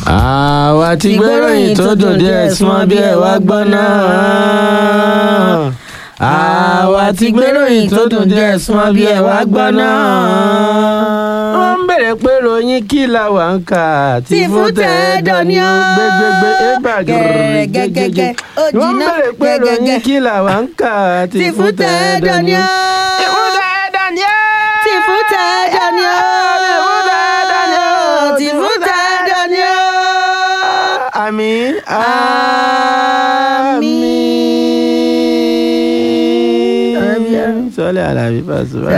àwa ti gbéròyìn tó dùn díẹ̀ súnmọ́ bí ẹ wá gbọ́ náà. àwa ti gbéròyìn tó dùn díẹ̀ súnmọ́ bí ẹ wá gbọ́ náà. wọ́n ń bèrè pé ròyìn kí la wà ń kà tí fún tẹ́ẹ̀dọ̀ ni ó gbégbégbé ébà gẹ́gẹ́gẹ́. wọ́n ń bèrè pé ròyìn kí la wà ń kà tí fún tẹ́ẹ̀dọ̀ ni ó. Tìfún tẹ́ẹ̀dọ̀ ni ó. Tìfún tẹ́ẹ̀dọ̀ ni ó. Tìfún tẹ́ẹ̀dọ̀ ni ó. Àmín. Àmín. Sọ́lé Àlàbí Pasuma.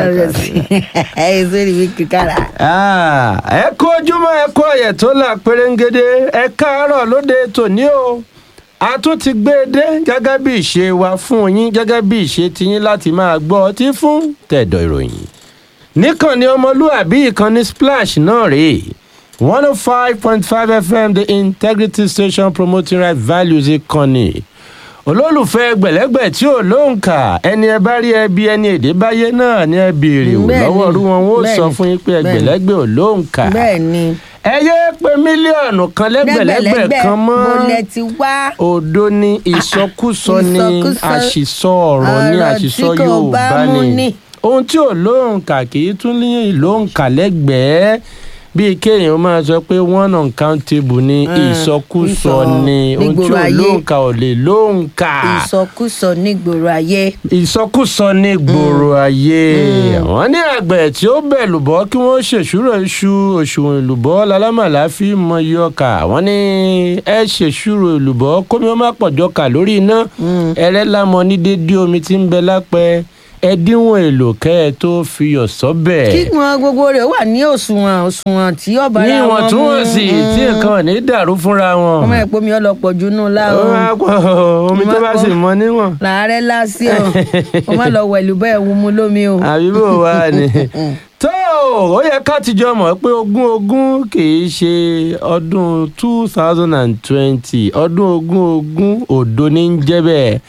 ẹ sórí mi kíkàrà. Ah, ẹ kú ojúmọ́ ẹ kú ọ̀yẹ̀ tó là pérégede ẹ káàárọ̀ lóde tòní o a tún ti gbé e dé gẹ́gẹ́ bí ìṣe wa fún yín gẹ́gẹ́ bí ìṣe tiyín láti máa gbọ́ ọtí fún tẹ̀dọ̀ ìròyìn níkànnì ọmọlúàbí ìkànnì splash náà rèé one oh five point five fm the integrity station promoting right values ìkànnì olólùfẹ́ gbẹ̀lẹ́gbẹ̀ tí ò lóǹkà ẹni ẹ bá rí ẹbí ẹni èdè báyé náà ni ẹ béèrè wò Bẹ́ẹ̀ni, lọ́wọ́ rú wọn ó sọ bẹ́ẹ̀ni, fún yín pé bẹ́ẹ̀ni. ẹgbẹ̀lẹ́gbẹ̀ ò lóǹkà bẹ́ẹ̀ ni ẹ yé pé mílíọ̀nù kan lẹ́gbẹ̀lẹ́gbẹ̀ kan mọ́ mo lẹ ti wá. òdo ni ìsọkúsọ ni ìsọkúsọ, àṣìsọ ọ̀rọ̀ ni ọ̀rọ̀ àṣìsọ tí kò bá yorùbá mú ni ni. ohun tí ò lóǹkà kì í tún ní lóǹkà lẹ́gbẹ̀ẹ́ bíi kéèyàn máa sọ pé one uncountable ni Mm, ìsọkúsọ ìsọ ni ohun tí nígboro ò ayé. lóǹkà ò lè lóǹkà ìsọkúsọ nígboro ayé. ìsọkúsọ ní gbòòrò ayé wọn ní àgbẹ̀ tí ó bẹ̀ lùbọ́ kí wọ́n ṣèṣúrò iṣu òṣùwọ̀n ìlùbọ́ lálámàlà fi mọ iye ọkà wọ́n ní ẹ ṣèṣúrò ìlùbọ́ kómi ó má pọ̀jọ́ kà lórí iná ẹrẹ́ lámọ ní dédé omi tí ń bẹ lápẹ́ ẹ díwọ̀n èlò kẹ́ ẹ tó fi yọ̀ sọ́bẹ̀ kí wọn gbogbo rẹ̀ wà ní òṣùwọ̀n òṣùwọ̀n tí ọba ní ara wọn mú. ìwọ̀ntúnwọ̀nsì tí nǹkan ò ní dàrú fúnra wọn ọmọ ẹ̀pọ̀ mi ọlọ́pọ̀ jù nù ó láwọn. máa pọ̀ omi tó bá sì mọ níwọ̀n làárẹ̀ lásì o o má lọ wẹ̀lú bẹ́ẹ̀ wú mu lómi o. àbí bò wá ni. tó ó yẹ ká ti jọ mọ̀ pé ogún ogún kì í ṣe ọdún two thousand and twenty ọdún ogún ogún òdo ní ń jẹ́ bẹ́ẹ̀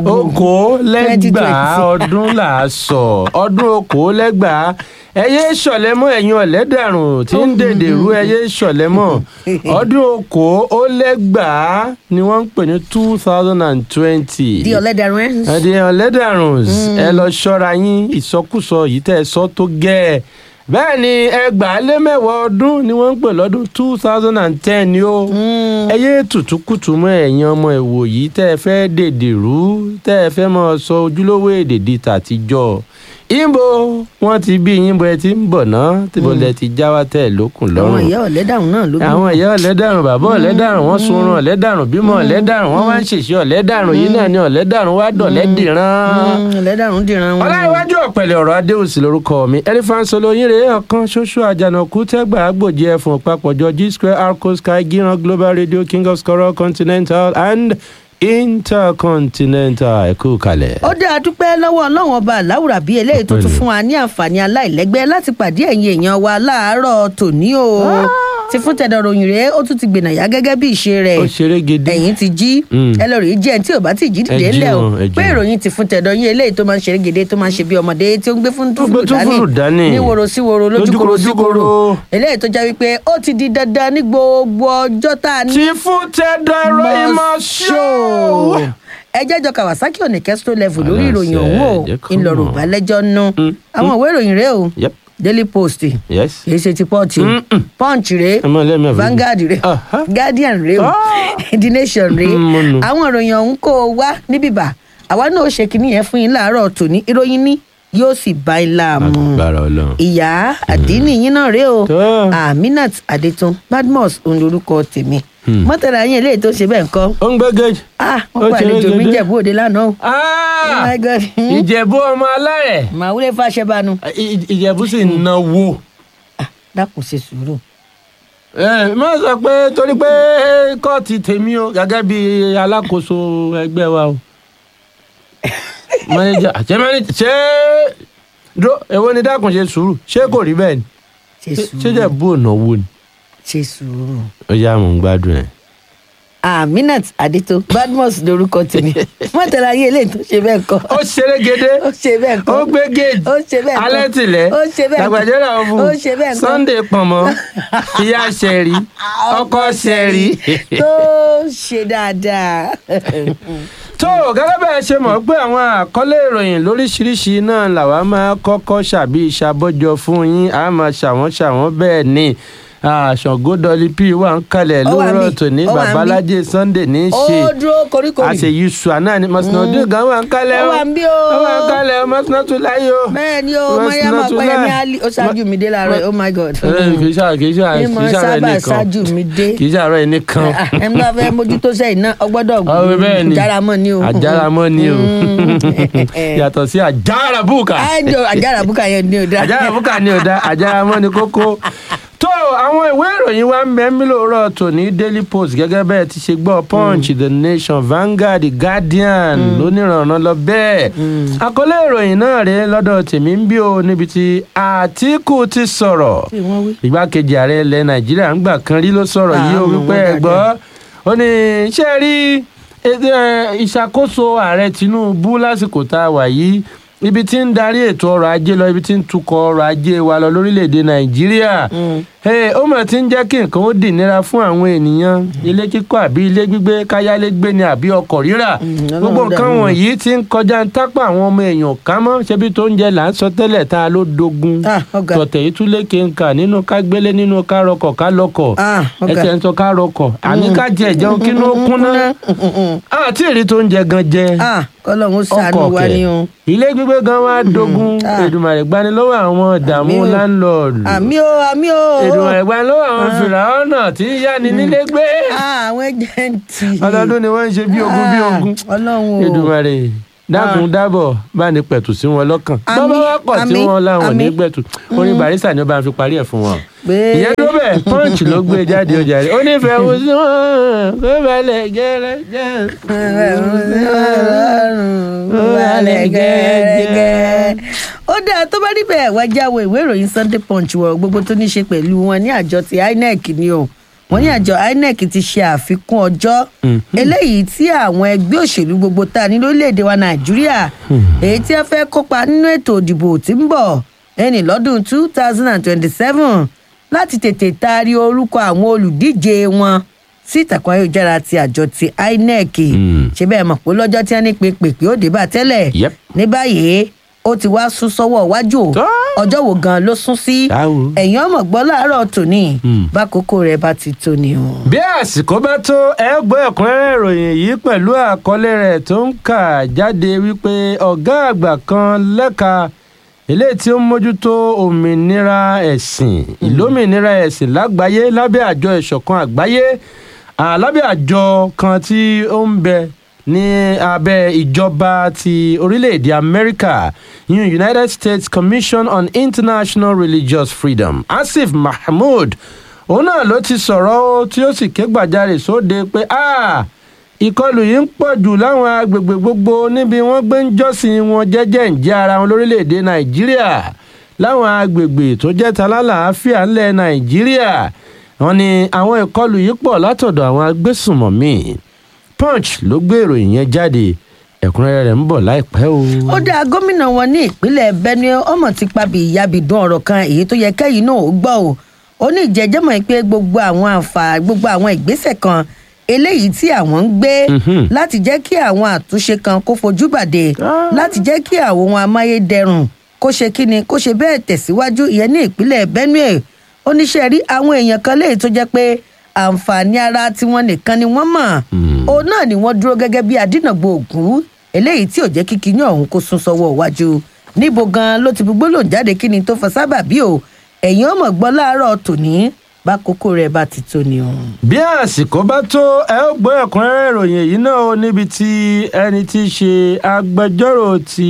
okòó lẹ́gbàá 2020. ọdún là á sọ ọdún okòó lẹ́gbàá ẹyẹ ṣọ̀lẹ́mọ́ ẹ̀yin ọ̀lẹ́dàrún tí ń dèdè rú ẹyẹ ṣọ̀lẹ́mọ́ ọdún okòó ó lẹ́gbàá ni wọ́n ń pè ní two thousand and twenty di ọ̀lẹ́dàrún ẹ̀. ẹ̀dẹ̀ ọ̀lẹ́dàrún ẹ lọ ṣọ́ra yín ìsọkúsọ yìí tẹ́ ẹ sọ tó gẹ́ ẹ bẹ́ẹ̀ ni ẹgbàá lé mẹ́wàá ọdún ni wọ́n ń pè lọ́dún two thousand and ten ni ó ẹ yé tùtùkùtù mọ́ ẹ̀yin ọmọ ìwò yìí tẹ́ ẹ fẹ́ dèdè rú tẹ́ ẹ fẹ́ máa sọ ojúlówó èdè di tàtijọ́ ìbò wọn ti bí yín bọ ẹ ti ń bọ̀ náà tìbò lẹ ti já wá tẹ̀ lókun àwọn lọ́rùn ìyá ọ̀lẹ́dàrún náà ló bí. àwọn ìyá ọ̀lẹ́dàrún bàbá ọ̀lẹ́dàrún wọ́n sunrun ọ̀lẹ́dàrún bímọ ọ̀lẹ́dàrún wọ́n wá ń ṣèṣe ọ̀lẹ́dàrún yìí náà ni ọ̀lẹ́dàrún wá dọ̀lẹ́dìran. Mm, ọ̀lẹ́dàrún dìran wọn. ọláìwájú ọ̀pẹ̀lẹ̀ ọ̀rọ̀ adéhùsì lórúkọ mi ẹlifáǹsọ lóyún rèé ọ̀kan ṣoṣo àjànàkú tẹ́gbà àgbòjì ẹ̀fọn papọ̀jọ g square arco sky gíran global radio king of scorol continental and intercontinental ẹ̀kú kalẹ̀. ó dáa dúpẹ́ lọ́wọ́ ọlọ́run ọba aláwùrà bíi eléyìí tó tún fún wa ní àǹfààní aláìlẹ́gbẹ́ láti pàdé ẹ̀yin èèyàn wa láàárọ̀ tòní o ti fún tẹ̀dọ̀ ròyìn rèé ó tún ti gbìnàyà gẹ́gẹ́ bí ìṣe rẹ̀ ó ṣeré gidi. ẹ̀yin ti jí Mm. ẹ lọ rèé jẹ́ ẹni tí ò bá ti jí dìde Ẹ jí ńlẹ̀ o wọn, ẹ jí pé wọn. ìròyìn ti fún tẹ̀dọ̀ yín eléyìí tó máa ń ṣeré gèdè tó máa ń ṣe bí ọmọdé tí ó ń gbé fún Ó gbé túfúrù dání. ní woro sí woro lójúkoro sí Lójúkoro koro síkoro. eléyìí tó jẹ́ wípé ó ti di dandan ní gbogbo ọjọ́ tá a ní tí fún tẹ́dọ̀ ìròyìn mọ́ ṣó. ẹ jẹ́jọ́ kawasaki ò ní kẹ́sítọ́ level lórí Aláṣẹ, ìròyìn ọ̀hún o jẹ́ kó ńlọrọ̀ mọ̀. balẹ̀jọ́ nù Mm, àwọn ìwé ìròyìn rèé o Yep. daily post yes. kìí ṣe ti pọ́ọ̀tì o Mm-mm. punch rèé ẹ máa lẹ́mìí àbí. Vanguard rèé Aha. guardian rèé o the nation rèé Mm, mo nù. àwọn ìròyìn ọ̀hún kó o wá níbìbà àwa náà ó ṣe kínní yẹn fún yín láàárọ̀ tòní ìròyìn ní yóò sì bá yín láàmú agbára ọlọ́run. ìyá àdínì yín náà rèé o Tó. aminat adetun badmus òun lorúkọ tèmi Hmm. mọ́tàlá yín eléyìí tó ṣe bẹ́ẹ̀ ńkọ́ ó ń gbé gèjì. ah Ó wọ́n ṣeré pàlejò mi gèdè. jẹ̀bú òde lánàá o oh Ah! my god ìjẹ̀bú ọmọ alárẹ̀ màwúlẹ̀ fàṣẹbanu I- ìjẹ̀bú sì ń náwó. dákun ṣe sùúrù ẹ má sọ pé torí pé kóòtù tèmi o gẹ́gẹ́ bí alákòóso ẹgbẹ́ wa o. manager ṣé manager ṣé dó èwo ni dákun ṣe sùúrù ṣé kò rí bẹ́ẹ̀ ni ṣe Ṣé- ṣé sùúrù jẹ̀bú ò náwó ni. ṣe sùúrù ó yá mò ń gbádùn ẹ̀. aminat adito badmus lorúkọ tèmi mọtàlá ayé eléyìí tó ṣe bẹ́ẹ̀ kọ́ ó ṣeré gédé ó ṣe bẹ́ẹ̀ kọ́ ó gbé géèjì ó ṣe bẹ́ẹ̀ kọ́ alẹ́ tìlẹ̀ ó ṣe bẹ́ẹ̀ kọ́ dàgbàjẹ́rà ọ̀fun ó ṣe bẹ́ẹ̀ kọ́ sunday pọ̀nmọ́ ìyá ṣẹ̀rí ọkọ ṣẹ̀rí. tó ṣe dáadáa. tó gẹ́gẹ́ bẹ́ẹ̀ ṣe mọ̀ pé àwọn àkọlé ìròyìn lóríṣiríṣi náà làwa máa kọ́kọ́ ṣàbí ìṣàbọ̀jọ fún yín a máa ṣàwọn ṣàwọn bẹ́ẹ̀ ni ṣàngó dọ́lí p wà ń kalẹ̀ Ó wà lóòrọ̀ níbí, tòní ó wà níbí. babalájé sunday ní í ó ṣe dúró koríkorí. àṣeyí sùn ní mọ̀sánádé gan wà ń kalẹ̀ Ó wà níbí o. ó wà ń kalẹ̀ mọ̀sánátù láyé o. bẹ́ẹ̀ ni o Wọ́n mariam sinatula. ọ̀pẹ̀yẹmí ali ó ṣáájú mi dé láàárọ̀ oh my god. Eh, kì í ṣàrọ̀ kì í ṣàrọ̀ ní kì mo í ṣàrọ̀ sábà ẹnìkan ṣáájú mi dé. kì í ṣàrọ̀ ẹnìkan. ẹ ń bá fẹ́ mójútó sẹ́yìn náà ọgbọ́dọ̀ ọ̀rẹ́ bẹ́ẹ̀ ni járamọ́ ni o. àjáramọ́ ni o yàtọ̀ sí àjàràbùkà àjọ àjàràbùkà yẹn ni o dá. àjàràbùkà ni ò dá àjàramọ́ ni kókó. tó àwọn ìwé ìròyìn wa ń bẹ mí lóòrọ̀ tòní daily post gẹ́gẹ́ bẹ́ẹ̀ ti ṣe gbọ́ punch the nation vanguard the guardian lónìrànràn lọ bẹ́ẹ̀. àkọlé ìròyìn náà rèé lọ́dọ̀ tèmi ń bí o níbi tí àtìkù ti sọ̀rọ̀ Ṣé wọ́n wí? igbákejì ààrẹ ilẹ̀ nàìjíríà ń gbà kan rí ló sọ̀rọ̀ yìí o Ah, wípé wọ́n ẹ gbọ́ ó ní ṣé ẹ rí ètò, ẹ, ìṣàkóso ààrẹ tinubu lásìkò tá a wà yìí ibi tí ń darí ètò ọrọ̀ ajé lọ ibi tí ń tukọ̀ ọrọ̀ ajé wa lọ lórílẹ̀‐èdè nàìjíríà Ẹ, ó mọ̀ tí ń jẹ́ kí nǹkan ó dì nira fún àwọn ènìyàn ilé kíkọ́ àbí ilé gbígbé káyálégbé ni àbí ọkọ̀ rírà Mm, gbogbo Ọlọ́run nǹkan dààmú. wọ̀nyí ti ń kọjá ń tápà àwọn ọmọ èèyàn ká mọ́ ṣebí tó ń jẹ là ń sọ tẹ́lẹ̀ tá a ló dogun Ah, ọ̀gá. tọ̀tẹ̀ yìí tún lékè ń kà nínú ká gbélé nínú ká rọkọ̀ ká lọkọ̀ Ah, ọ̀gá. ẹsẹ̀ ń sọ ká rọkọ̀ àní ká jẹ ìjẹun kí ló kúnná àti èrè tó ń jẹ gan jẹ ah kọlọ́run ó ṣàánú ọkọ̀ wa ni o. kẹ̀ ilé gbígbé gan wá dogun Ah. Èdùmàrè gbani lọ́wọ́ àwọn ìdààmú Àmín o. láńlọ́ọ̀dù àmì o àmì o. Èdùmàrè gbani lọ́wọ́ àwọn fìràwọ́nà tí ń yáni nílé gbé Ah, àwọn ẹjẹǹtì. ọlọ́dún ni wọ́n ń ṣe bí ogun bí ogun ọlọ́run o. Èdùmàrè dákun dábọ̀ bá ní pẹ̀tù sí wọn lọ́kàn Àmín, bọ́bá wá pọ̀ tí àmín, wọ́n láwọn ní àmín. gbẹ̀tù orin barista ni ó bá ń fi parí ẹ̀ fún wọn. pé ìyẹn tó bẹ̀ punch ló gbé jáde ọjà rẹ̀ ó nífẹ̀ẹ́ wo sí wọn kó balẹ̀ gẹ́rẹ́gẹ́. wàlẹ̀ gẹ́gẹ́. ó dáa tó bá níbẹ̀ wá jáwé ìwé ìròyìn sunday punch wọ̀ gbogbo tó ní ṣe pẹ̀lú wọn ní àjọ ti inec ni o wọ́n ní àjọ inec ti ṣe àfikún ọjọ́ eléyìí tí àwọn ẹgbẹ́ òṣèlú gbogbo tá a ní lórílẹ̀‐èdè wa nàìjíríà èyí tí wọ́n fẹ́ kópa nínú ètò ìdìbò tí ń bọ̀ ẹni lọ́dún two thousand and twenty-seven láti tètè taari orúkọ àwọn olùdíje wọn sí ìtàkùn ayélujára ti àjọ ti inec Mm. ṣé bẹ́ẹ̀ mọ̀ pé lọ́jọ́ tí wọ́n ní pèpèpè ó dé bá tẹ́lẹ̀ Yep. ní báyìí ó ti wá sún sọ́wọ́ iwájú o. Tó. ọjọ́ wo gan ló sún sí Táwo. ẹ̀yìn ọmọ gbọ́ láàárọ̀ tòní Mm. bákòókò rẹ̀ bá ti tó ni o. bí àsìkò bá tó ẹ gbọ́ ẹ̀kúnrẹ́rẹ́ ìròyìn yìí pẹ̀lú àkọlé rẹ̀ tó ń kà jáde wípé ọ̀gá àgbà kan lẹ́ka eléyìí tí ó ń mójútó òmìnira ẹ̀sìn ìlómìnira ẹ̀sìn lágbàáyé lábẹ́ àjọ ìṣọ̀kan àgbáyé à, lábẹ́ àjọ kan tí ó ń bẹ ní abẹ́ ìjọba ti orílẹ̀-èdè amẹ́ríkà yun united states commission on international religious freedom asif mahmood òun náà ló ti sọ̀rọ̀ ó tí ó sì ké gbàjarè sóde pé "Ah, ìkọlù yìí ń pọ̀ jù láwọn agbègbè gbogbo níbi wọ́n gbé ń jọ́sìn wọn jẹ́jẹ́ ń jẹ́ ara wọn lórílẹ̀‐èdè nàìjíríà láwọn agbègbè tó jẹ́ találàáfíà ńlẹ̀ nàìjíríà wọ́n ní àwọn ìkọlù yìí pọ̀ látọ̀dọ̀ àwọn agbésùnmọ̀mí punch ló gbé ìròyìn yẹn jáde ẹ̀kúnrẹ́rẹ́ rẹ̀ ń bọ̀ láìpẹ́ o. ó dá gómìnà wọn ní ìpínlẹ̀ benue ọmọ ti pabi ìyábìdún ọ̀rọ̀ kan èyí tó yẹ kẹ́yìn náà ó gbọ́ o ó ní ìjẹ́jẹ́mọ̀ pé gbogbo àwọn àǹfà gbogbo àwọn ìgbésẹ̀ kan eléyìí tí àwọn ń gbé Mhm. láti jẹ́ kí àwọn àtúnṣe kan kó fojú bàdé Ah. láti jẹ́ kí àwọn ohun amáyédẹrùn kó ṣe kíni kó ṣe bẹ́ẹ̀ tẹ̀síwájú ìyẹn ní ìpínlẹ̀ benue oníṣẹ́ rí àwọn èèyàn kan léyìí tó jẹ́ pé àǹfààní ara tiwọn nìkan ni wọ́n mọ̀ Mm. òun náà ni wọ́n dúró gẹ́gẹ́ bí adínàgbò ògún eléyìí tí ò jẹ́ kí kinní ọ̀hún kó sún sọ́wọ́ iwájú níbo gan ló ti fi gbólóhùn jáde kí ni tó fa sábàbí o ẹ̀yin ọmọ gbọ́ láàárọ̀ tòní bá kókó rẹ̀ bá ti tó ni o. bí àsìkò bá tó ẹ ó gbọ́ ẹ̀kúnrẹ́rẹ́ ìròyìn èyí náà ó níbi tí ẹni tí í ṣe agbẹjọ́rò ti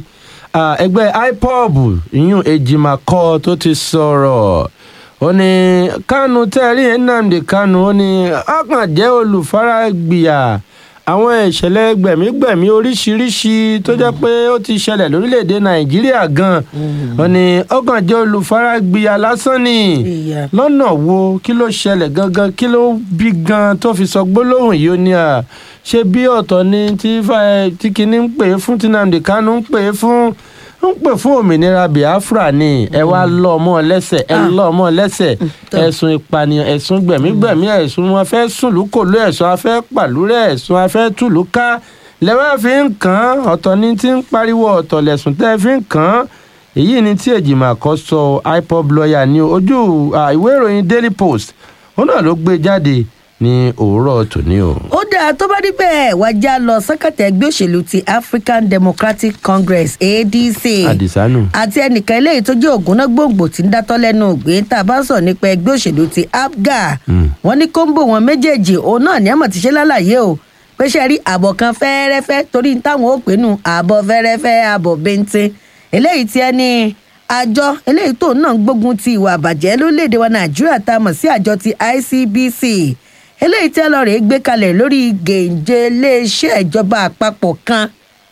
ah, ẹgbẹ́ ipob ìyún ejimakọ tó ti sọ̀rọ̀ ó ní kánú tẹ́rí nnamdi kánú ó ní ọkàn jẹ́ olùfaragbìyà àwọn ìṣẹ̀lẹ̀ gbẹ̀mígbẹ̀mí oríṣiríṣi tó jẹ́ pé ó ti ṣẹlẹ̀ lórílẹ̀‐èdè nàìjíríà gan wọn ni ọkàn jẹ́ olùfaragbìyà lásán ni Ìyá. lọ́nà wo kí ló ṣẹlẹ̀ gangan kí ló bí gan tó fi sọ gbólóhùn yìí ó ní à ṣé bí ọ̀tọ̀ ni tí fa- tí kinní ń pè é fún tí nnamdi kanu ń pè é fún ń pè fún òmìnira biafra ni ẹ wá lọ ọmọ lẹ́sẹ̀ ẹ Ah. lọ ọmọ lẹ́sẹ̀ tó. ẹ̀sùn ìpànìyàn ẹ̀sùn gbẹ̀mígbẹ̀mí ẹ̀sùn wọn fẹ́ sùn lúkòlú ẹ̀sùn afẹ́ pàlúrẹ̀ ẹ̀sùn afẹ́ tùlú ká lẹ́wọ́n fi ń kàn án ọ̀tọ̀ ni tí ń pariwo ọ̀tọ̀ lẹ̀sùn tẹ́ fi ń kàn án èyí ni tí èjìmọ̀ kọ́ sọ ipob lawyer ní ojú à, ìwé ìròyìn daily post ó náà ló gbé jáde ní òwúrọ̀ tòní o. ó dáa tó bá rí bẹ́ẹ̀ wá já lọ sẹ́kẹ̀tẹ̀ ẹgbẹ́ òṣèlú ti african democratic congress adc àdìsánù. àti ẹnìkan eléyìí tó jẹ́ ògúnná gbòǹgbò tí ń dátọ́ lẹ́nu ògbé tá a bá ń sọ̀rọ̀ nípa ẹgbẹ́ òṣèlú ti apga Mm. wọ́n ní kóńbò wọn méjèèjì òun náà ní àmọ̀ ti ṣe lálàyé o pé ṣe rí àbọ̀ kan fẹ́ẹ́rẹ́fẹ́ torí táwọn ó pè nù àbọ̀ fẹ́ẹ́rẹ́fẹ́ àbọ̀ bẹ́ńtẹ́ eléyìí tí ẹni àjọ eléyìí tó náà ń gbógun ti ìwà àbàjẹ́ lórílẹ̀‐èdè wa nàìjíríà tá a mọ̀ sí àjọ ti icbc eléyìí tí ẹlọ́rìí gbé kalẹ̀ lórí gèǹjẹ iléeṣẹ́ ìjọba àpapọ̀ kan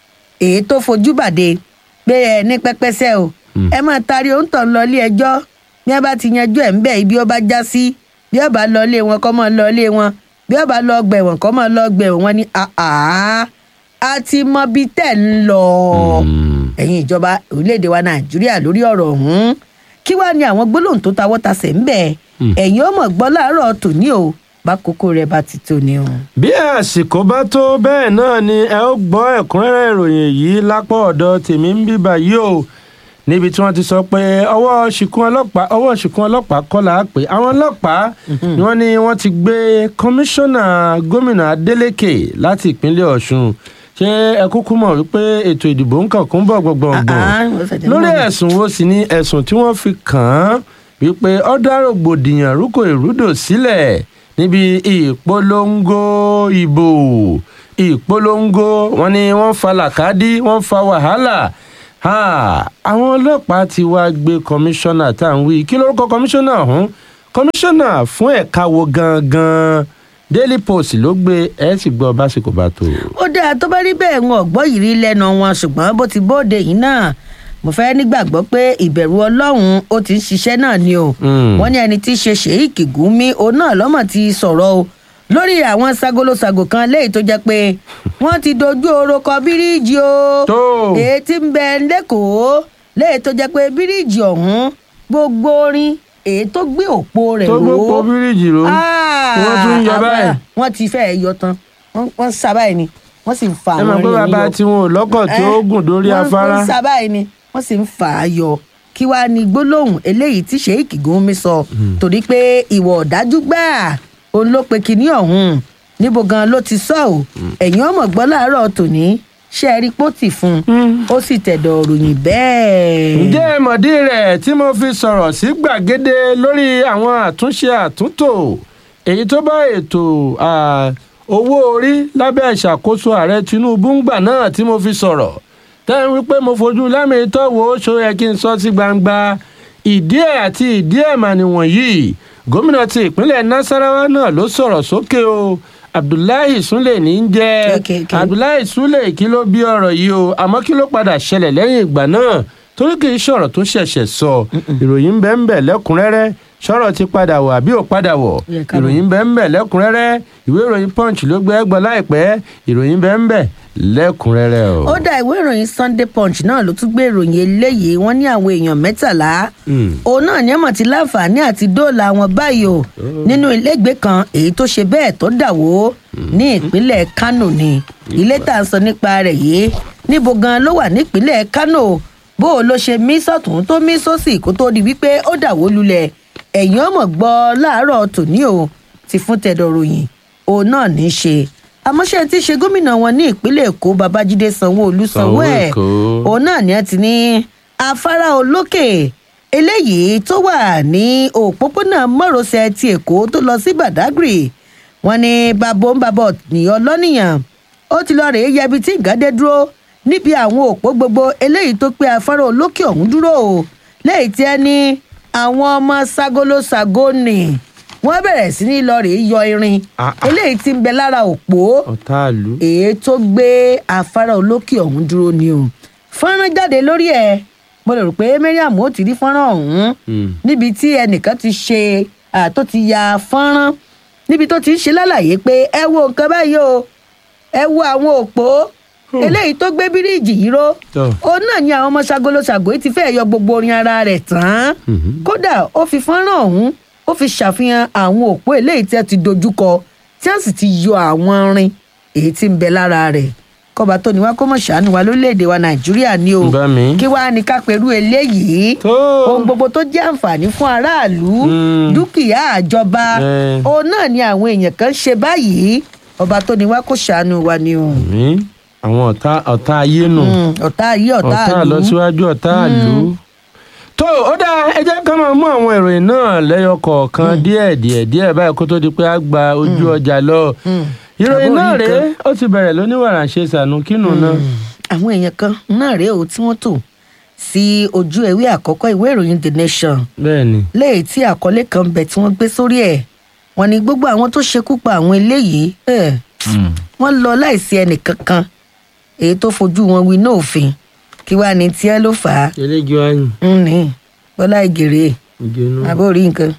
èyí tó fojú bàdé pé ẹ ní pẹpẹsẹ o Mm. ẹ máa taari òǹtọ̀ lọ ilé ẹjọ́ bí wọ́n bá ti yanjú ẹ̀ ń bẹ̀ ibi ó bá já sí bí ó bá lọ ilé wọn kọ́ mọ́ lọ ilé wọn bí ó bá lọ gbẹ̀wọ̀n kọ́ mọ́ lọ gbẹ̀wọ̀n wọn ni àá a ti mọ bí tẹ̀ ń lọ Mm. ẹ̀yin ìjọba orílẹ̀-èdè wa nàìjíríà lórí ọ̀rọ̀ ọ̀hún kí wàá ní àwọn gbólóhùn tó tawọ́ tasẹ̀ ń bẹ̀ Mm. ẹ̀yin ó mọ̀ gbọ́ láàárọ̀ tòní o bá kókó rẹ̀ bá ti tó ni o. bí àsìkò bá tó bẹ́ẹ̀ náà ni ẹ ó gbọ́ ẹ̀kúnrẹ́rẹ́ ìròyìn yìí lápá ọ̀dọ̀ tèmi ń bíbà yìí o níbi tí wọ́n ti sọ pé ọwọ́ ṣìkún ọlọ́pàá ọwọ́ ṣìkún ọlọ́pàá kọ́ là á pé àwọn ọlọ́pàá ni wọ́n ní wọ́n ti gbé kọmíṣánná gómìnà Adeleke láti ìpínlẹ̀ Ọ̀ṣun ṣé ẹ kúkú mọ̀ wípé ètò ìdìbò ń kàn kún bọ̀ gbọ̀ngbọ̀ngbọ̀n Ah, ah, wọ́n fẹ̀jẹ̀ lórí mọ́ mi. ẹ̀sùn wo sì ni ẹ̀sùn tí wọ́n fi kàn án wípé ó dá rògbòdìyàn rúkò ìrúdò sílẹ̀ níbi ìpolongo ìbò ìpolongo wọn ni wọ́n fa làkàdí wọ́n fa wàhálà Ha, àwọn ọlọ́pàá ti wá gbé kọmíṣánná tá à ń wí kí lórúkọ kọmíṣánná ọ̀hún kọmíṣánná fún ẹ̀ka wo gangan Daily Post ló gbé ẹ̀ sì gbọ́ básìkò bá tó. ó dáa tó bá rí bẹ́ẹ̀ wọn ò gbọ́ yìí rí lẹ́nu wọn ṣùgbọ́n bó ti bóde yìí náà mo fẹ́ nígbàgbọ́ pé ìbẹ̀rù ọlọ́run ó ti ń ṣiṣẹ́ náà ni o Mm. wọ́n ní ẹni tí í ṣe sheik gumi òun náà lọ́mọ̀ ti sọ̀rọ̀ o lórí àwọn sagolosago kan léyìí tó jẹ́ pé wọ́n ti dojú oró kọ bíríìjì o tó èyí tí ń bẹ lẹ́kọ̀ọ́ léyìí tó jẹ́ pé bíríìjì ọ̀hún gbogbo orin èyí tó gbé òpó rẹ̀ tó ró gbé pọ̀ bíríìjì ró wọ́n tún ń yọ báyìí. wọ́n ti fẹ́ẹ̀ yọ tán wọ́n wọ́n ń sá báyìí ni wọ́n sì ń fa ẹ àwọn mọ̀ pé irin bàbá yọ. tí wọn ò lọ́kọ̀ tí ó Eh, gùn dórí wọ́n- afárá. wọ́n ń sá báyìí ni wọ́n sì ń fà á yọ kí wàá ní gbólóhùn eléyìí tí sheik gumi sọ torí pé ìwọ ọ̀dájú gbáà òun ló pe kinní ọ̀hún níbo gan ló ti sọ ọ́ ẹ̀yin ọmọ gbọ́ láàárọ̀ tòní ṣe é rí pọ́tì fún un ó sì tẹ̀dọ̀ ròyìn bẹ́ẹ̀. ǹjẹ́ ẹ mọ̀dí rẹ̀ tí mo fi sọ̀rọ̀ sí gbàgede lórí àwọn àtúnṣe àtúntò èyí tó bá ètò ah, owó orí lábẹ́ ìṣàkóso ààrẹ Tinubu ń gbà náà tí mo fi sọ̀rọ̀ tẹ́ ń wí pé mo fojú lámì tọ́wọ́ ó ṣó yẹ kí n sọ sí gbangba ìdí ẹ̀ àti ìdí ẹ̀ mà nìwọ̀nyí gómìnà ti ìpínlẹ̀ Nasarawa náà ló sọ̀rọ̀ sókè o Abdullahi Sule ní í jẹ́ Okay, okay. abdullahi sule kí ló bí ọ̀rọ̀ yìí o àmọ́ kí ló padà ṣẹlẹ̀ lẹ́yìn ìgbà náà torí kì í ṣọ̀rọ̀ tó ṣẹ̀ṣẹ̀ sọ ìròyìn bẹ́ẹ̀ ń bẹ̀ lẹ́kùnrẹ́rẹ́ ṣọ̀rọ̀ ti padà wọ̀ àbí ò padà wọ̀ Yẹ ká mọ̀. ìròyìn bẹ́ẹ̀ ń bẹ̀ lẹ́kùnrẹ́rẹ́ ìwé ìròyìn punch ló gbé ẹgbọ́ láìpẹ́ ìròyìn bẹ́ẹ̀ ń bẹ̀ lẹ́kùnrẹ́rẹ́ o. ó dá ìwé ìròyìn sunday punch náà ló tún gbé ìròyìn eléyìí wọ́n ní àwọn èèyàn mẹ́tàlá Mm. òun náà ní ẹ̀mọ̀ tí láǹfààní àti dóòlà wọn báyìí o nínú ilégbèé kan èyí tó ṣe bẹ́ẹ̀ tó dà wó ní ìpínlẹ̀ kánò ni ilé tá à ń sọ nípa rẹ̀ yìí níbo gan ló wà nípínlẹ̀ kánò bó o ló ṣe mí sọ̀tún tó mí sósì kó tó di wípé ó dà wó lulẹ̀ ẹ̀yìn ọmọ gbọ́ láàárọ̀ tòní o ti fún tẹ̀dọ̀ ròyìn òun náà ní í ṣe àmọ́ṣe tí í ṣe gómìnà wọn ní ìpínlẹ̀ èkó babájídé sanwó-olú sanwó ẹ̀ Sanwó-Èkó. òun náà ni ẹ ti ní afárá olókè eléyìí tó wà ní òpópónà márosẹ̀ ti èkó tó lọ sí badagry wọn ní babo ń babọ nìyàn lọ́nìyàn ó ti lọ rèé yẹbi tí ìgádé dúró níbi àwọn òpó gbogbo eléyìí tó pé afárá olókè ọ̀hún dúró o lẹ́yìn tí ẹ ní àwọn ọmọ ságolo ságónì wọ́n bẹ̀rẹ̀ sí ní lọ rèé yọ irin Ah, ah. eléyìí tí ń bẹ lára òpó ọ̀tá ìlú. èyí tó gbé afárá olókè ọ̀hún dúró ni o fọ́nrán jáde lórí ẹ̀ mo lè rò pé mariam ó ti rí fọ́nrán ọ̀hún Mm. níbi tí ẹnìkan ti ṣe à, tó ti ya fọ́nrán níbi tó ti ń ṣe lálàyé pé ẹ wo nǹkan báyìí o ẹ wo àwọn òpó eléyìí tó gbé bíríìjì yìí ró Tọ́. òun náà ni àwọn ọmọ ṣagolo ṣàgòyí ti fẹ́ yọ gbogbo orin ara rẹ̀ tán Mhm. kódà ó fi fọ́nrán ọ̀hún ó fi ṣàfihàn àwọn òpó eléyìí tí a ti dojúkọ tí a sì ti yọ àwọn rin èyí tí ń bẹ lára rẹ̀ kọba tó ní wá kó mọ̀ ṣàánú wa lórílẹ̀‐èdè wa nàìjíríà ni o Bá mi. kí wàá ní ká pẹ̀lú eléyìí Tó. ohun gbogbo tó jẹ́ àǹfààní fún aráàlú Mm. dúkìá àjọba Eh. òun náà ni àwọn èèyàn kan ṣe báyìí ọba tó ní wá kó ṣàánú wa ni o mi àwọn ọ̀tá ọ̀tá ayé nù. Mm, ọ̀tá yìí ọ̀tá ọ̀tá àlú àlọ́síwájú ọ̀tá àlú. tó ó dáa ẹ jẹ́ ká máa mú àwọn ìròyìn náà lẹ́yọ kọ̀ọ̀kan díẹ̀ díẹ̀ díẹ̀ báyìí kó tó di pé a gba ojú ọjà lọ. Mm. ìròyìn Àbó náà orí rèé nǹkan. ó ti bẹ̀rẹ̀ lóníwàrà ṣe sànú kínú náà. àwọn èèyàn kan náà rèé o tí wọ́n tò sí ojú ewé àkọ́kọ́ ìwé ìròyìn the nation bẹ́ẹ̀ ni. léyìí tí àkọlé kan bẹ̀ tí wọ́n gbé sórí ẹ̀ wọ́n ní gbogbo àwọn tó ṣekú pa àwọn eléyìí eh, wọ́n lọ láìsí ẹnì kankan èyí tó fojú wọn wí náà òfin kí wàá ní tiẹ́ ló fà á eléjì wáyìn ń ní bọ́lá ìgèrè ìjẹnu. àbórí nǹkan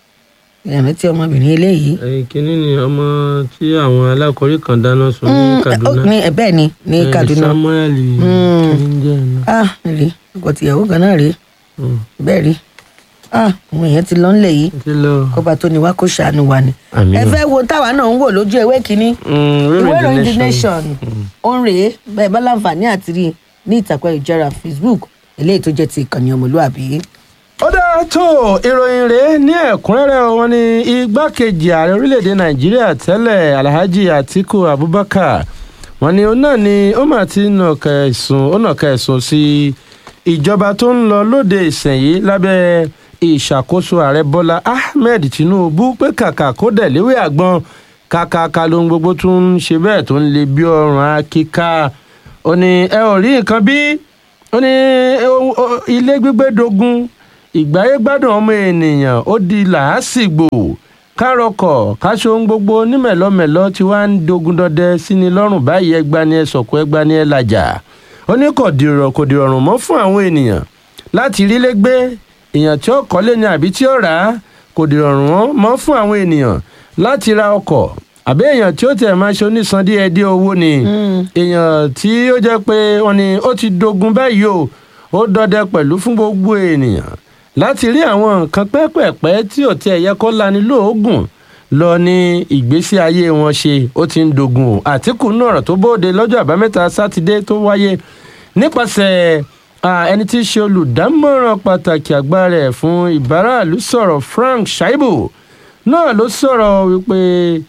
ìyàmẹ́ tí ọmọbìnrin eléyìí ẹyin kínní ni ọmọ tí àwọn alákọ̀ọ́rí kan dáná sun ní Mm, kaduna. ó- ní ẹ bẹ́ẹ̀ ni ní Eh, kaduna samuel Mm. kìíní ah rí ọkọ tìyàwó kan náà rí bẹ́ẹ̀ rí ah àwọn èèyàn ti lọ ńlẹ̀ yìí ti lọ. kọba tó ní wá kó ṣàánú wa ni. Àmín. ẹ fẹ́ wo táwa náà ń wò lójú ewé kínní ìwé ìròyìn the nation ó ń rèé bẹ́ẹ̀ bá láǹfààní àti rí i ní ìtàkùn ìjọra facebook eléyìí tó jẹ́ ti ìkànnì ọmọlúàbí. ó dáa tó ìròyìn rèé ní ẹ̀kúnrẹ́rẹ́ wọn ní igbákejì ààrẹ orílẹ̀-èdè nàìjíríà tẹ́lẹ̀ alhaji atiku abubakar wọn ní òun náà ni ó mà ti nàka ẹ̀sùn ó nàka ẹ̀sùn sí ìjọba tó ń lọ lóde ìsẹ̀yìn lábẹ́ ìṣàkóso ààrẹ bọ́lá ahmed tinubu pé kàkà kó dẹ̀ léwé àgbọn kàkàkà lóhun gbogbo tó ń ṣe bẹ́ẹ̀ tó ń le bí ọrùn akíká ó ní ẹ ò rí nǹkan bí ó ní ohun- o- ilé gbígbé dogun ìgbáyé gbádùn ọmọ ènìyàn ó di làásìgbò kárọkọ káṣọ ohun gbogbo onímẹ̀lọ́mẹ̀lọ́ tí wàá ń dogun dọdẹ sí ni lọ́rùn báyìí ẹgbà ni ẹ sọ̀kò ẹgbà ni ẹ làjà ó ní kò dìrọ̀ kò dìrọ̀rùn mọ́ fún àwọn ènìyàn láti rí lé gbé èèyàn tí ó kọ́lé ni àbí tí ó rà á kò dìrọ̀rùn mọ́ fún àwọn ènìyàn láti ra ọkọ̀ àbí èèyàn tí ó tẹ̀ máa ṣe onísan díẹ̀ díẹ̀ owó ni èèyàn tí ó jẹ́ pé wọ́n ní ó ti dogun báyìí o ó dọdẹ pẹ̀lú fún gbogbo ènìyàn láti rí àwọn nǹkan pẹ́pẹ̀pẹ́ tí ò tiẹ̀ yẹ kó lani lóògùn lọ ní ìgbésí ayé wọn ṣe ó ti ń dogun o àtìkù náà ọ̀rọ̀ tó bóde lọ́jọ́ àbámẹ́ta sátidé tó wáyé nípasẹ̀ ah, ẹni tí í ṣe olùdámọ̀ràn pàtàkì àgbà rẹ̀ fún ìbáraàlú sọ̀rọ̀ frank shaibu náà ló sọ̀rọ̀ wípé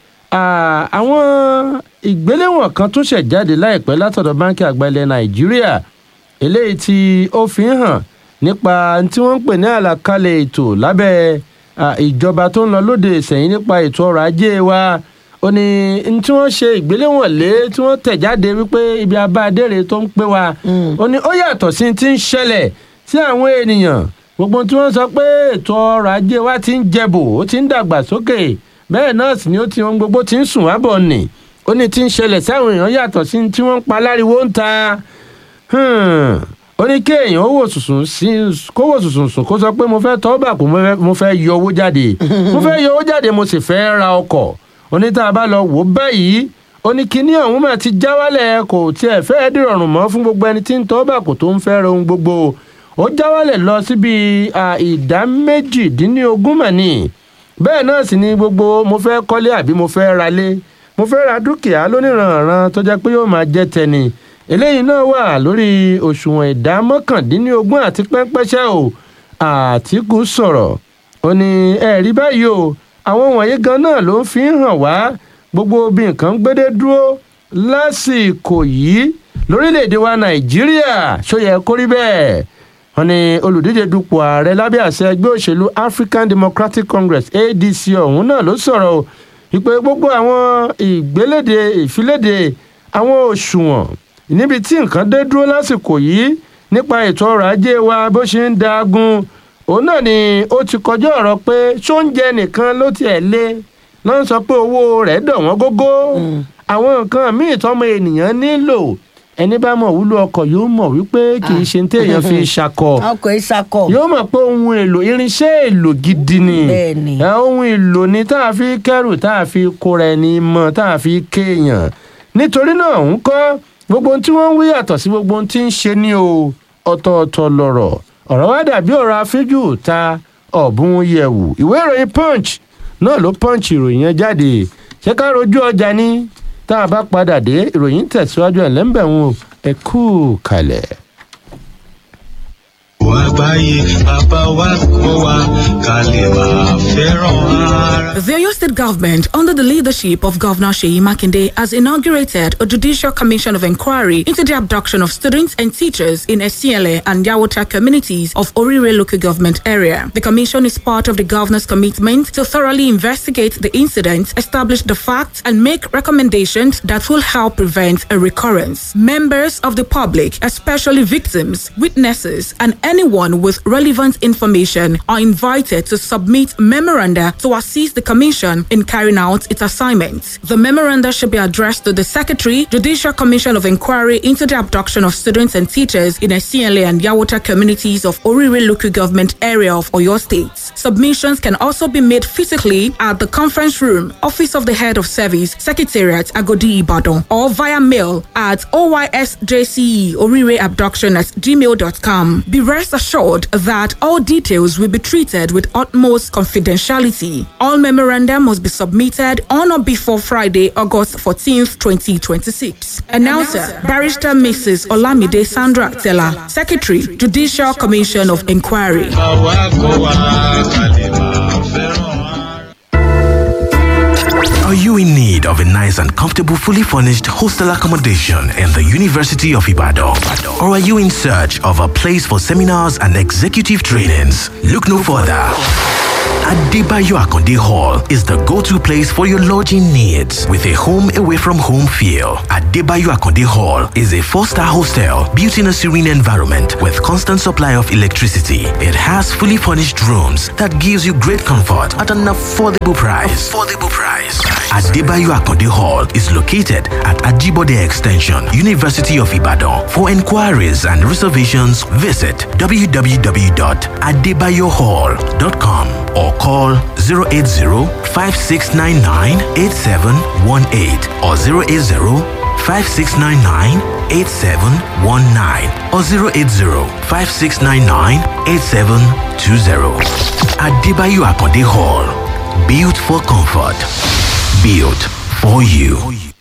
ah, àwọn ìgbéléwọ̀n kan tún ṣẹ̀ jáde láìpẹ́ látọ̀dọ̀ báńkì àgbà ilẹ̀ nàìjíríà eléyìí tí ó fi ń hàn nípa tí wọ́n ń pè ní àlàkalẹ̀ ètò lábẹ́ ah, ìjọba tó ń lọ lóde ìsẹ̀yìn nípa ètò ọrọ̀ ajé wa ó ní n tí wọ́n ṣe ìgbéléwọ̀n lé tí wọ́n tẹ̀ jáde wípé ibi abáadére tó ń pé wa ó ní ó yàtọ̀ sí ti ń ṣẹlẹ̀ sí àwọn ènìyàn gbogbo tí wọ́n sọ pé ètò ọrọ̀ ajé wa ti ń jẹbò ó ti ń dàgbà sókè bẹ́ẹ̀ náà sì ni ó ti ohun gbogbo ti ń sùn wábọ̀ nì ó ní ti ń ṣẹlẹ̀ sí àwọn èèyàn yàtọ̀ sí tí wọ́n ń pa láriwo ń ta Hmm. ó ní kéèyàn ó wò sùsùn sí kó wò sùsùn sùn kó sọ pé mo fẹ́ tọ́ bà kó mo fẹ́- mo fẹ́ yọ owó jáde mo fẹ́ yọ owó jáde mo sì fẹ́ ra ọkọ̀ ó ní tá a bá lọ wò ó báyìí ó ní kíní ọ̀hún mà ti já wálẹ̀ kò tiẹ̀ fẹ́ dìrọ̀rùn mọ́ fún gbogbo ẹni tí ń tọ́ bà kó tó ń fẹ́ ra ohun gbogbo ó já wálẹ̀ lọ síbi à, ìdá méjìdínlógún mà ní bẹ́ẹ̀ náà sì ni gbogbo mo fẹ́ kọ́lé àbí mo fẹ́ ralé mo fẹ́ ra dúkìá lóníranran tó jẹ́ pé yóò máa jẹ́ tẹni eléyìí náà wà lórí òṣùwọ̀n ìdá mọ́kàndínlógún àti pẹ́ńpẹ́ṣẹ́ o àtìkù sọ̀rọ̀ ó ní ẹ̀rí báyìí o àwọn wọ̀nyí gan náà ló ń fi hàn wá gbogbo bí nǹkan gbédé dúró lásìkò yìí lórílẹ̀‐èdè wa nàìjíríà ṣó yẹ kó rí bẹ́ẹ̀ wọn ní olùdíje dupò ààrẹ lábẹ́ àṣẹ ẹgbẹ́ òṣèlú african democratic congress adc ọ̀hún náà ló sọ̀rọ̀ o ìpè gbogbo àwọn ìgbéléde ìfiléde àwọn òṣùwọ̀n níbi tí nǹkan dé dúró lásìkò yìí nípa ètò ọrọ̀ ajé wa bó ṣe ń dagun òun náà ni ó ti kọjá ọ̀rọ̀ pé ṣóúnjẹ nìkan ló tiẹ̀ lé ló ń sọ pé owó rẹ̀ dọ̀ wọ́n gógó àwọn nǹkan míì tọ́mọ ènìyàn nílò ẹni bá mọ̀ wúlò ọkọ̀ yóò mọ̀ wípé kì í ṣe ní téèyàn fi ṣakọ ọkọ̀ ìṣakọ̀ yóò mọ̀ pé ohun èlò irinṣẹ́ èlò gidi ni Bẹ́ẹ̀ni. ẹ, ohun èlò ni tá a fi kẹ́rù tá a fi kóra ẹni mọ̀ tá a fi kéèyàn nítorí náà ń kọ́ gbogbo ohun tí wọ́n ń wí yàtọ̀ sí gbogbo ohun tí ń ṣe ní o ọ̀tọ̀ọ̀tọ̀ lọ̀rọ̀ ọ̀rọ̀ wá dàbí ọ̀rọ̀ afíjù ta ọ̀bùn yẹ̀wù ìwé ìròyìn punch náà ló punch ìròyìn yẹn jáde ṣé ká rojú ọjà ní tá a bá padà dé ìròyìn tẹ̀síwájú ẹ̀ lẹ́ńbẹ̀rún ẹ kú kalẹ̀. àgbáyé bàbá wa kọ́ wa ká lè máa fẹ́ràn ara. The Oyo State government, under the leadership of Governor Sheyi Makinde, has inaugurated a judicial commission of inquiry into the abduction of students and teachers in Esiele and Yawota communities of Orire local government area. The commission is part of the governor's commitment to thoroughly investigate the incident, establish the facts, and make recommendations that will help prevent a recurrence. Members of the public, especially victims, witnesses, and anyone with relevant information are invited to submit memoranda to assist the Commission in carrying out its assignments. The memoranda should be addressed to the Secretary, Judicial Commission of Inquiry into the abduction of students and teachers in Esiele and Yawota communities of Orire local government area of Oyo State. Submissions can also be made physically at the conference room, Office of the Head of Service, Secretariat, Agodi Ibadan, or via mail at OYSJCE Orire Abduction at gmail.com. Be rest assured that all details will be treated with utmost confidentiality. All memoranda must be submitted on or before Friday, August 14th, 2026. Announcer, Barrister Mrs. Olamide Sandra Tella, Secretary, Judicial Commission of Inquiry. bàbá kọ́ wa ká lè máa fẹ́ràn ara. Are you in need of a nice and comfortable, fully furnished hostel accommodation in the University of Ibadan? Or are you in search of a place for seminars and executive trainings? Look no further. Adebayo Akonde Hall is the go-to place for your lodging needs with a home away from home feel. Adebayo Akonde Hall is a four-star hostel built in a serene environment with constant supply of electricity. It has fully furnished rooms that gives you great comfort at an affordable price. Affordable price. Adebayo Akonde Hall is located at Ajibode Extension, University of Ibadan. For inquiries and reservations, visit www.adebayohall.com or call 080-5699-8718 or 080-5699-8719 or 080-5699-8720. Adebayo Akonde Hall. Built for comfort. Built for you.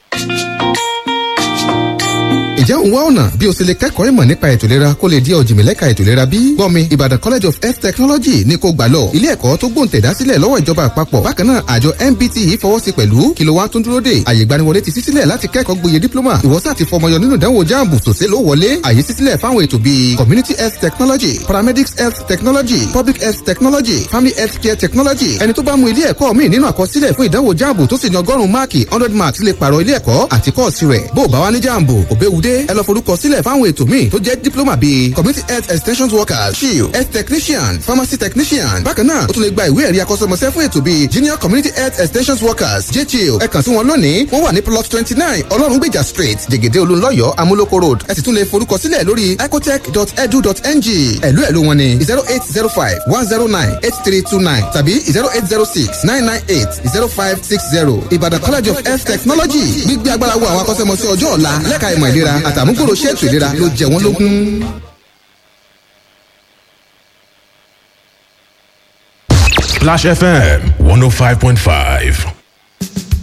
Ǹjẹ́ òun wá ọ̀nà bí o ṣe lè kẹ́kọ̀ọ́ ìmọ̀ nípa ètò ìlera kó lè di ọ̀jìnmílẹ́ka ètò ìlera bí? Gbọ́mi Ìbàdàn College of Health Technology ní kó gbà lọ. Ilé ẹ̀kọ́ tó gbòǹtẹ̀dá sílẹ̀ lọ́wọ́ ìjọba àpapọ̀. Bákan náà àjọ MBT yìí fọwọ́ sí pẹ̀lú kí ló wá tún dúró dè. Àyè ìgbaniwọlé ti ṣí sílẹ̀ láti kẹ́kọ̀ọ́ gboyè dípílọ́mà. Ìwọ́sà ti fọmọyọ nínú ìdánwò jáàmù tòṣe ló wọlé. Àyè ṣí sílẹ̀ fáwọn ètò bíi Community Health Technology, Paramedics Health Technology, Public Health Technology, Family Health Care Technology. Ẹni tó bá mú ilé ẹ̀kọ́ míì nínú àkọsílẹ̀ fún ìdánwò jáàmù tó sì ní ọgọ́rùn-ún máàkì hundred marks lè pààrọ̀ ilé ẹ̀kọ́ àti kọ́ọ̀sì rẹ̀. Bó o bá wá ní jáàmù, òbẹ́wudé ẹ lọ forúkọ sílẹ̀ fáwọn ètò míì tó jẹ́ diploma bíi community health extension workers shield health technician pharmacy technician bákan náà o tún lè gba ìwé ẹ̀rí akọ́ṣẹ́mọṣẹ́ fún ètò bíi junior community health extension workers jchiel ẹ kàn sí wọn lónìí wọ́n wà ní plot twenty nine ọlọ́rungbèjà street jẹ̀gẹ̀dẹ̀ olúńlọ́yọ̀ amúlòkó road ẹ sì tún lè forúkọ sílẹ̀ lórí ecotech.edu.ng ẹ̀lú ẹ̀lú wọn ni zero eight zero five one zero nine eight three two nine tàbí zero eight zero six nine nine eight zero five six zero ìbàdàn college of health technology gbígbé agbára wo àwọn akọ́ṣẹ́mọṣẹ́ ọjọ́ ọ̀la lẹ́ka ìmọ̀ ìlera àtàmúgbòrò ṣètò ìlera ló jẹ wọ́n lógún. Splash FM 105.5.